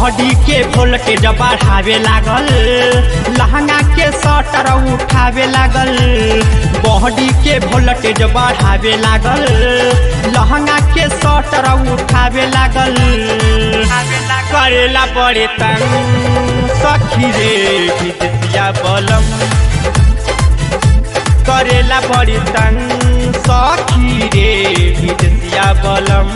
body के voltage बढ़ावे लागल लहंगा के सटर उठावे लागल बॉडी के वोल्टेज बढ़ावे लागल लहंगा के सटर उठावे लागल करेला बड़े तंग सखी रे विद्या बलम करेला बड़ी तंग सखी रे विद्या बलम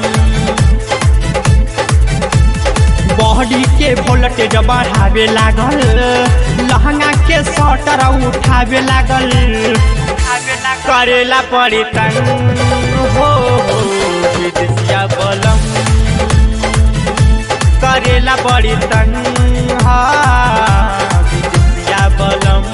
बॉडी के वोल्टेज बढ़ावे लागल लहंगा के सटर उठावे लागल करेला बड़ी तंग हो हो विद्या बलम करेला बड़ी तंग हाँ विद्या बलम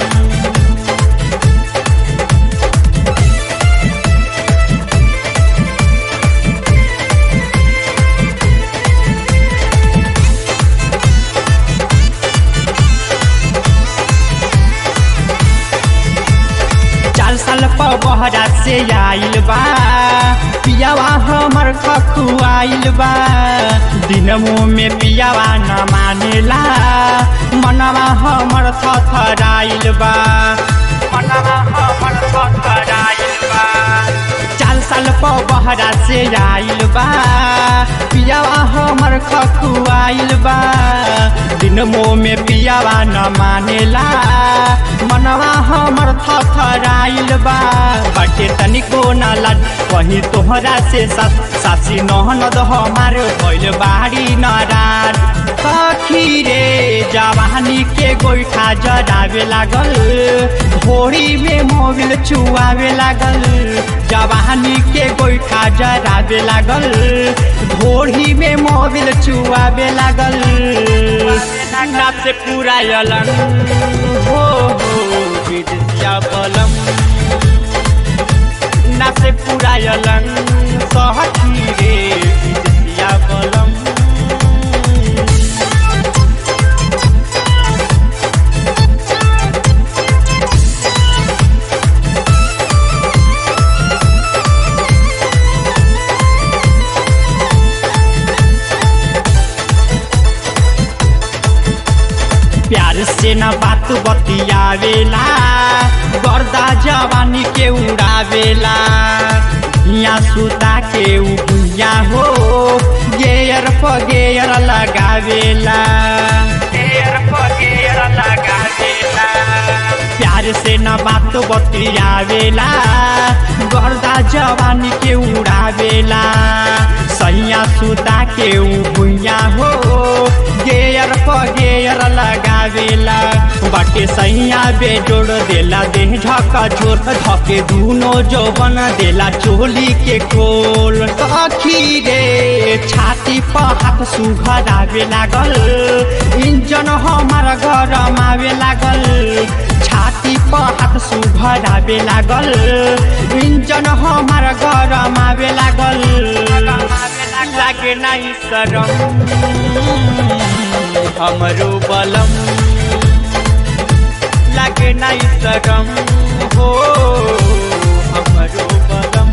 चार साल पर बहरा से आइल बा पियावा हमर खखुआइल बा दिनमो में पियावा न मानेला मनवा हमर थथराइल बा मनवा हमर थथराइल बा चार साल पर बहरा से आइल बा पियावा हमर खखुआइल बा दिनमो में पियावा न मानेला मनवा हमर थथराइल बा बाटे तनिको न लड वही तोहरा से सास सासी नहनद हमार भइल बाड़ी नाराज सखी रे जवानी के गोइठा जरावे लागल भोरी में मोबिल चुआवे लागल जवानी के गोइठा जरावे लागल भोरी में मोबिल चुआवे लागल नाप से पूरा अलग हो हो विद्या बलम ना से पूरा अलग सहती रे विद्या बलम प्यार से न बात बतियावेला गर्दा जवानी के उड़ावेला हिया सुता के उ भुइया हो गेयर प गेयर लगावेला गेयर प गेयर लगावेला प्यार से न बात बतियावेला गर्दा जवानी के उड़ावेला सैया सुता के उ भुइया हो गेयर प गेयर लगावेला बाटे सैया बेजोड़ देला देह झका झोर धके दूनो जौवन देला चोली के खोल सखी रे छाती पर हाथ सुघरावे लागल इंजन हमार गरम आवे लागल छाती पर हाथ सुघरावे लागल इंजन हमार गरम आवे लागल लागे नहीं शरम हमरो बलम लागे नहीं शरम हो हमरो बलम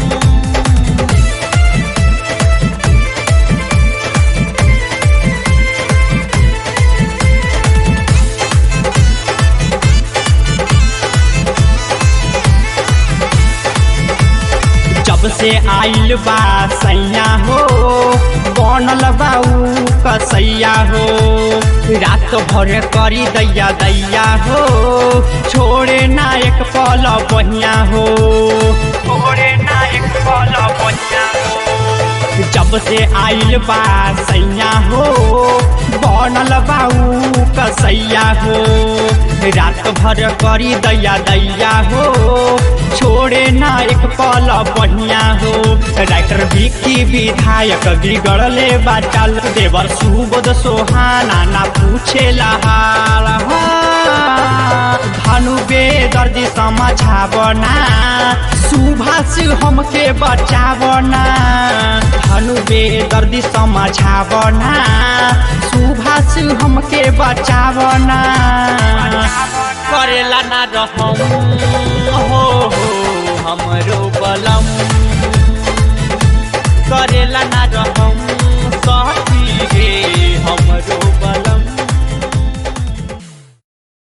जब से आइल बा सैया हो बनल बा उ कसैया हो रात भर करी दैया दैया हो छोड़े ना एक पल बहिया हो छोड़े ना एक पल बहिया हो जब से आइल बा सैया हो बनल बा उ कसैया हो रात भर करी दैया दैया हो छोड़े ना एक पल बढ़िया हो राइटर विकी विधायक बिगड़ले बाचाल देवर सुबोध सोहाना ना पूछे हाल धनु बेदर्दी समझावना सुभाष हमके बचावना धनु बेदर्दी समझावना सुभाष हमके बचावना करेला ना रहम